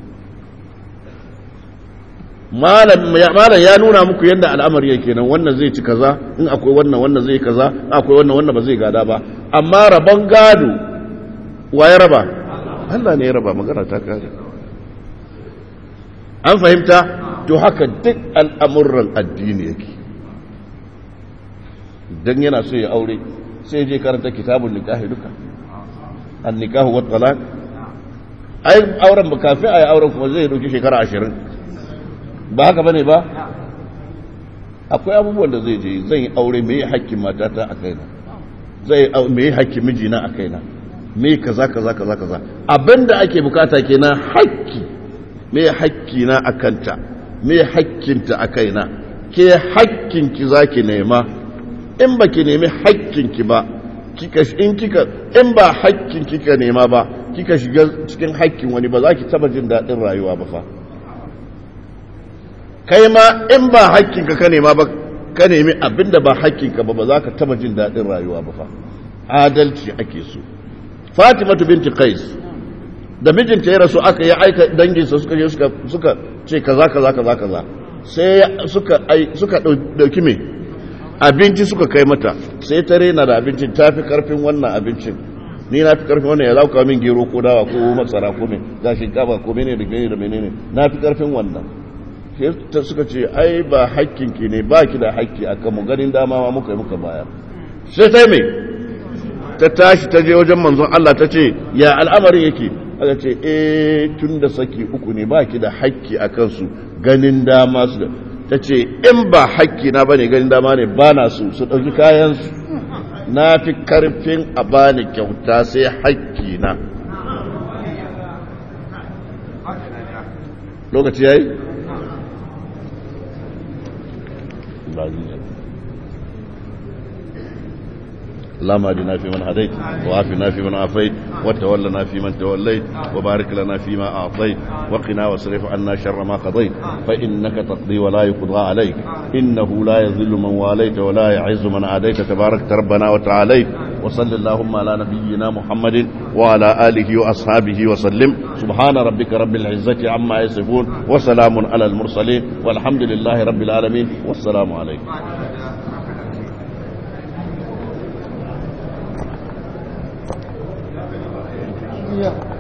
malam ya nuna muku yadda al'amari yake nan wannan zai ci kaza in akwai wannan wannan zai kaza akwai wannan wannan ba zai gada ba amma rabon gado wa ya raba Allah ne ya raba magana ta kare an fahimta to haka duk al'amuran addini yake dan yana so ya aure sai je karanta kitabun nikahi duka an nikahu wa talaq ai auren ba kafin ai auren kuma zai dauki shekara ashirin ba haka bane ba akwai abubuwan da zai je zan yi aure me hakkin matata a kaina zai me hakkin mijina a kaina me kaza kaza kaza kaza abinda ake bukata kenan hakki me hakki na akanta me hakkinta a kaina ke hakkinki zaki nema in ba ki nemi hakkinki ba kika in kika in ba hakkin kika nema ba kika shiga cikin hakkin wani ba za ki taba jin daɗin rayuwa ba fa kai ma in ba hakkinka ka nema ba ka nemi abinda ba hakkinka ba ba za ka taba jin daɗin rayuwa ba fa adalci ake so fatimatu binti qais da mijinta ya rasu aka yi aika danginsa suka je suka suka ce kaza kaza kaza kaza sai suka ai suka dauki me abinci suka kai mata sai ta rena da abincin ta fi karfin wannan abincin ni na fi karfin wannan ya za ku min gero ko dawa ko masara ko mai ga shinkafa ko menene da menene da menene na fi karfin wannan sai ta suka ce ai ba hakkin ki ne ba ki da hakki akan mu ganin dama ma muka yi muka bayar sai ta mai ta tashi ta je wajen manzon Allah ta ce ya al'amarin yake aka ce eh tun da saki uku ne ba ki da hakki a kansu ganin dama su da ta ce in ba hakki na bane ganin dama ne ba na su su ɗauki kayansu na fi karfin a bani kyauta sai hakki na lokaci ya yi? اللهم اهدنا فيمن هديت وعافنا فيمن عافيت وتولنا فيمن توليت وبارك لنا فيما اعطيت وقنا واصرف عنا شر ما قضيت فانك تقضي ولا يقضى عليك انه لا يذل من واليت ولا يعز من عاديت تبارك ربنا وتعاليت وصل اللهم على نبينا محمد وعلى اله واصحابه وسلم سبحان ربك رب العزه عما يصفون وسلام على المرسلين والحمد لله رب العالمين والسلام عليكم Yeah.